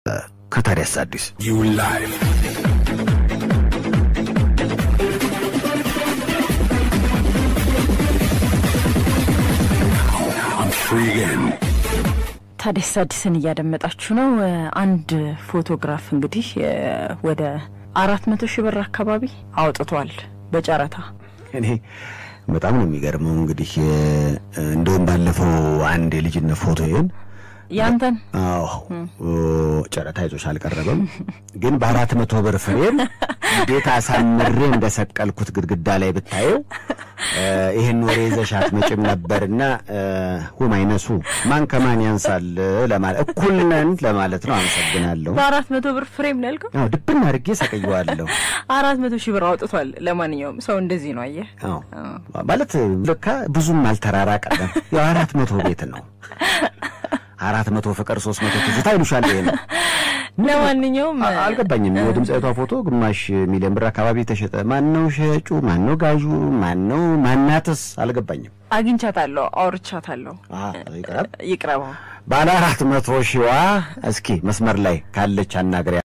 ከታዲያስ አዲስ You live. I'm free again. ታዲያስ አዲስን እያደመጣችሁ ነው። አንድ ፎቶግራፍ እንግዲህ እ፣ ወደ አራት መቶ ሺህ ብር አካባቢ አውጥቷል በጨረታ እኔ በጣም ነው የሚገርመው። እንግዲህ እ፣ እንደውም ባለፈው አንድ የልጅነት ፎቶዬን ያንተን አዎ ኦ፣ ጨረታ ይዞሽ አልቀረበም፣ ግን በአራት መቶ ብር ፍሬም እንዴት አሳምሬ እንደሰቀልኩት ግድግዳ ላይ ብታየው እ፣ ይህን ወሬ ይዘሽ አትመጭም ነበርና እ፣ ሁም አይነሱ ማን ከማን ያንሳል ለማለት እኩል ነን ለማለት ነው። አመሰግናለሁ። በአራት መቶ ብር ፍሬም ነው ያልከው? አዎ ድብን አድርጌ ሰቀየዋለሁ። አራት መቶ ሺህ ብር አውጥቷል። ለማንኛውም ሰው እንደዚህ ነው አየህ። አዎ ማለት ለካ ብዙም አልተራራቀም። ያው አራት መቶ ቤት ነው አራት መቶ ፍቅር ሶስት መቶ ትዝታ ይሉሻል። ይሄ ነው ለማንኛውም አ- አልገባኝም። የድምፃዊቷ ፎቶ ግማሽ ሚሊዮን ብር አካባቢ ተሸጠ። ማን ነው ሸጩ? ማን ነው ጋዡ? ማን ነው ማናትስ? አልገባኝም። አግኝቻታለሁ፣ አውርቻታለሁ። አሀ፣ ይቅረብ ይቅረበው። ባለ አራት መቶ ሺዋ እስኪ መስመር ላይ ካለች አናግሪያ